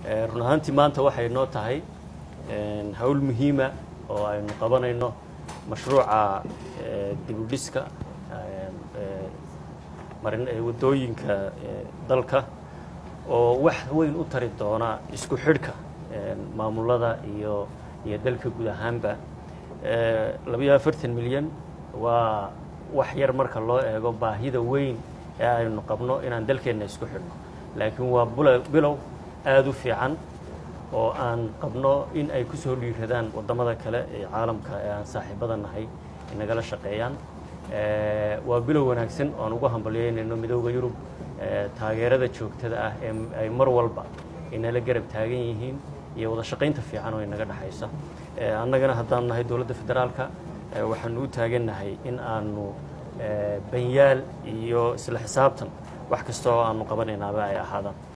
run ahaantii maanta waxay noo tahay hawl muhiima oo aynu qabanayno mashruuca dibudhiska marin waddooyinka dalka oo wax weyn u tari doona isku xidhka maamulada iyo iyo dalka guud ahaanba labayo afartan milyan waa wax yar marka loo eego baahida weyn ee aynu qabno inaan dalkeenna isku xidhno laakiin waa bilow aada u fiican oo aan qabno in ay ku soo dhiiradaan waddamada kale ee caalamka ee aan saaxiibada nahay inagala shaqeeyaan waa bilow wanaagsan oo aan ugu hambalyeynayno midooda yurub taageerada joogtada ah ee ay mar walba inala garab taagan yihiin iyo wada shaqaynta fiican oo inaga dhexaysa annagana haddaanu nahay dowladda federaalka waxaanu u taagannahay in aanu banyaal iyo isla xisaabtan wax kasta oo aanu qabanaynaaba ay ahaadaan